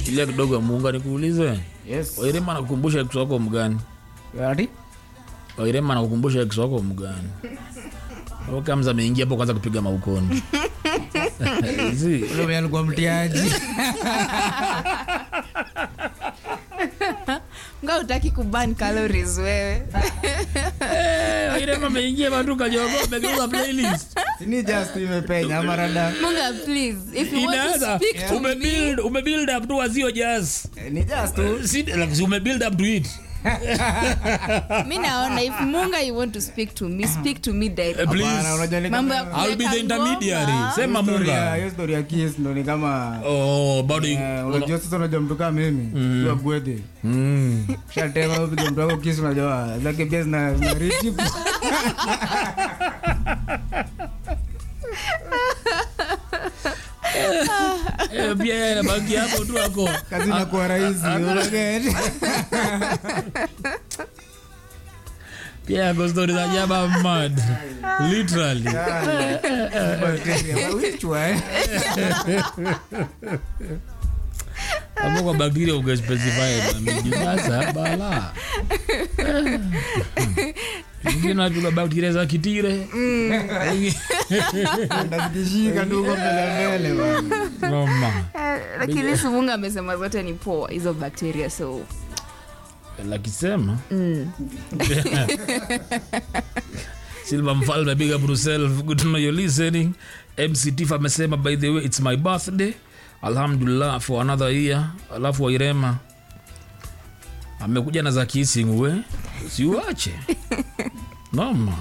shikilia kidogo muunga nikuulize Yes. wairema nakukumbusha ex wako mgani Ati? wairema nakukumbusha ex wako mgani kamza ameingia hapo kwanza kupiga maukoni Zi, Ule mwenye alikuwa mtiaji. nga utaki kuban calories wewe eh, wairema ameingia matuka jogo amegeuza playlist Si ni just imepenya ama rada. munga please if you want to inaanza speak to me umebuild umebuild up tu wazio jazz Eh, Ni just tu. Si- like, si umebuild up to it mi naona if munga you want to speak to me speak to me Eh, direct please. Hapana, unajua ni mambo ya kama- I'll be the kuweka intermediary ngoma. sema Hiyo story ya- munga hiyo story ya kiss ndo ni kama oh bado eh, unajua sasa unajua mtu kama mimi jua gwedhe mm. shatema upiga mtu wako kisu unajua zake pia zina zina richi Eh, pia yeye anabaki hapo tu ako kazi inakuwa rahisi unageti pia ako stori za jaba mad literally Bacteria, wichwa, eh. hapo kwa bakteria ukespecify mamiji sasa bala ingine tula bakteria za kitire Ndazikishika tu huko mbele mbele bwana. noma Eh, lakini si munga amesema zote ni poa hizo bacteria so lakisema mm. silva mfalme big up yourself good to know you're listening mc tif amesema by the way it's my birthday alhamdulillah for another year alafu wairema amekuja na za kissing we siuache noma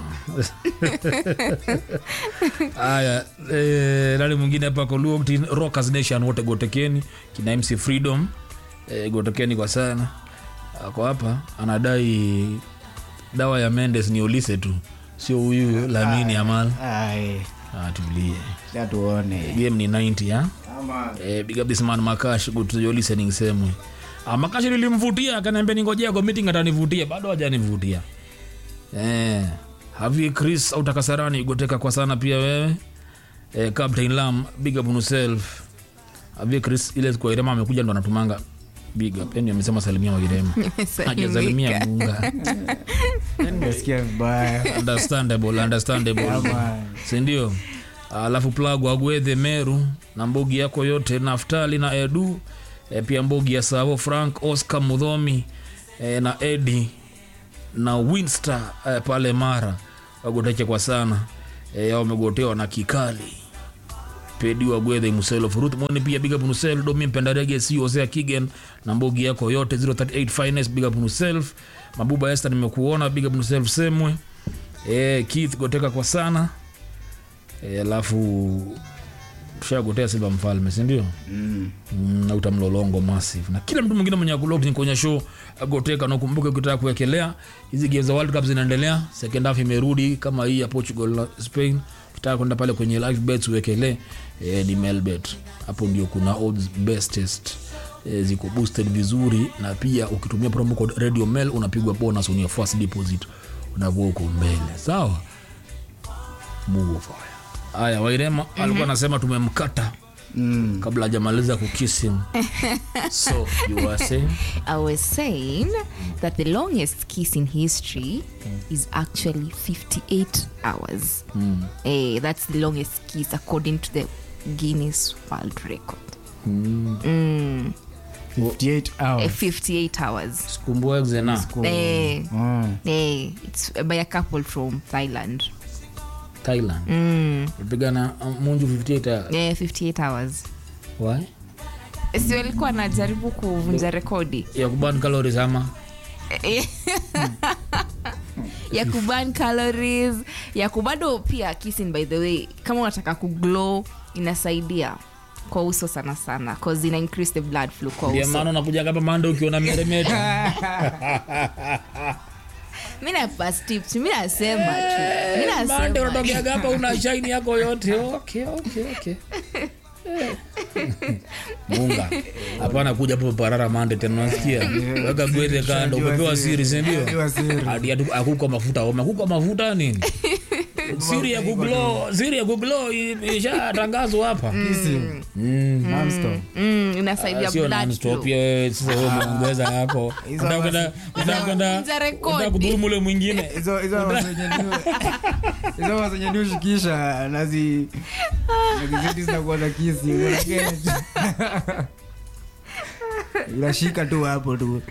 aya eh, nani mwingine hapa koluoktin rockers nation wote gotekeni kina mc freedom eh, gotekeni kwa sana ako hapa anadai dawa ya mendes ni olise tu sio huyu lamini amal Ai, atulie acha tuone game ni 90 ya Ama- eh, big up this man makash good to your listening semwe ah, makash nilimvutia akaniambia ningojea kwa meeting atanivutia bado hajanivutia eh, havi chris autakasarani goteka kwa sana pia wewe eh, captain lam big up on yourself havi chris ile kwa irema amekuja ndo anatumanga big up yani amesema salimia wairema hajasalimia munga Nimesikia vibaya understandable understandable Ama- sindio alafu plagu agwedhe meru na mbogi yako yote naftali na edu e, pia mbogi ya savo frank oscar mudhomi e, na edi na winster e, pale mara wagoteche kwa sana e, wamegotewa na kikali pedi wagwedhe muselo furuth moni pia big up nusel domi mpendarege si osea kigen na mbogi yako yote 038 finest big up nuself mabuba este nimekuona big up nuself semwe e, keith goteka kwa sana Eh, alafu tushagotea silva mfalme sindio Mm. Mm, na utamlolongo massive na kila mtu mwingine mwenye akulok kwenye show agoteka na ukumbuke ukitaka kuwekelea hizi game za world cup zinaendelea second half imerudi kama hii ya portugal na spain ukitaka kwenda pale kwenye live bets uwekelee eh, ni melbet hapo ndio kuna odds bestest eh, ziko boosted vizuri na pia ukitumia promo code radio mail unapigwa bonus on your first deposit unavua uko mbele sawa Mungu fire haya wairema alikuwa anasema tumemkata Mm. kabla hajamaliza kukisi so you were saying I was saying that the longest kiss in history is actually 58 hours. Eh, that's the longest kiss according to the Guinness World Record. Mm. 58 Eh, hours. 58 hours. skumbuegze na Eh, Mm. eh, it's by a couple from Thailand. thailand Mm. pigana munju 58 Eh, 58 hours. why Si walikuwa anajaribu kuvunja rekodi ya kuban calories ama ya kuban calories ya kubado pia kissing by the way kama unataka kuglow inasaidia kwa uso sana sana cause ina increase the blood flow kwa ndio uso maana unakuja hapa manda ukiona meremeta mi napas tips mi nasema tu mi manda nasema unatokeaga hapa una shaini yako yote okay, okay, okay. Eh. munga hapana kuja hapo parara mande tena unasikia weka gwete kando Shajua umepewa siri. siri sindio Shajua siri. hadi atu- akukwa mafuta ome akukwa mafuta nini siri ya kuglo siri ya kuglo i- ishatangazwa hapa Kissing. Mm. Non-stop. mm, inasaidia sio blood non-stop, flow. pia wewe sasa wewe umeongeza yako Hizo Unataka kwenda- basi- unataka kwenda- Za rekodi. unataka kudhulumu ule mwingine Hizo- hizo hawa zenye ndio- hizo hawa zenye ndio shikisha nazi nazizidi zinakuwa za kisi Unasikia tu. unashika tu hapo tu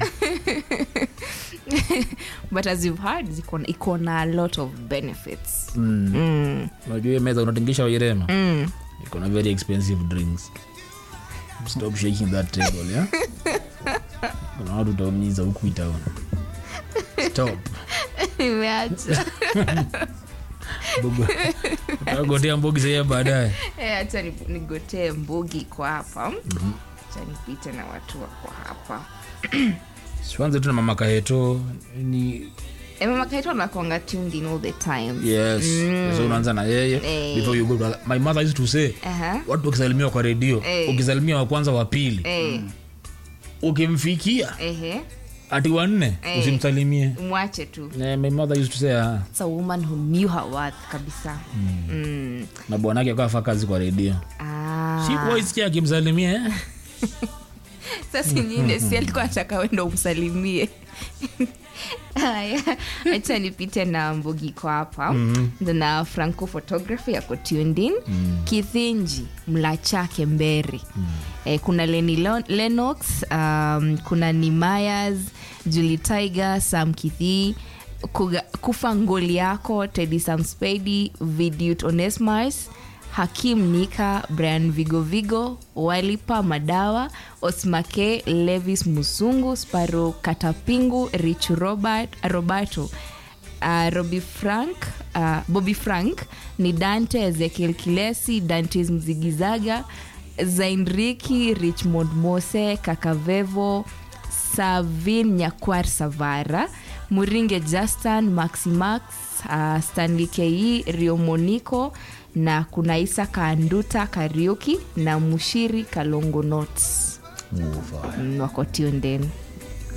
but as you've heard ziko- iko na a lot of benefits Mm. mm. unajua hiyo meza unatingisha wairema Mm. iko na very expensive drinks stop shaking that table yeah? kuna watu utaumiza huku itaona stop Nimeacha. Bugu- utagotea mbogi sahia baadaye Eh, hacha ni- nigotee mbugi kwa hapa hacha nipite na watu wako hapa sianze tu na mama kaeto ni Eh, mama kaitwa nakwanga tuned in all the time yes so unaanza na yeye Eh. before you go to- my mother used to say Aha. watu wakisalimiwa kwa redio Eh. ukisalimia wa kwanza wa pili Eh, ukimfikia ehe ati wanne Eh. usimsalimie mwache tu Eh, my mother used to say ah, It's a woman who knew her worth kabisa mm. na bwanake akafa kazi kwa redio ah. sikuwaisikia akimsalimia eh? sasa nyingine si alikuwa ataka wendo umsalimie haya acha nipite na mbugiko hapa mm-hmm. na franco photography yako tuned in mm. kithinji mlachake mberi mm. eh, kuna leni Lo- lenox um, kuna nimayas juli tiger sam kithii Kuga, kufa ngoli yako tedi samspedi vidut onesmars hakim nika brian vigovigo walipa madawa osmake levis musungu sparo katapingu rich robert, roberto uh, robi frank uh, bobby frank ni dante ezekiel kilesi dantes mzigizaga zainriki richmond mose kakavevo savin nyakwar savara muringe justin maximax uh, stanley ke riomonico na kuna isa kanduta kariuki na mushiri kalongo nots Ufa. Mm, wako tuned in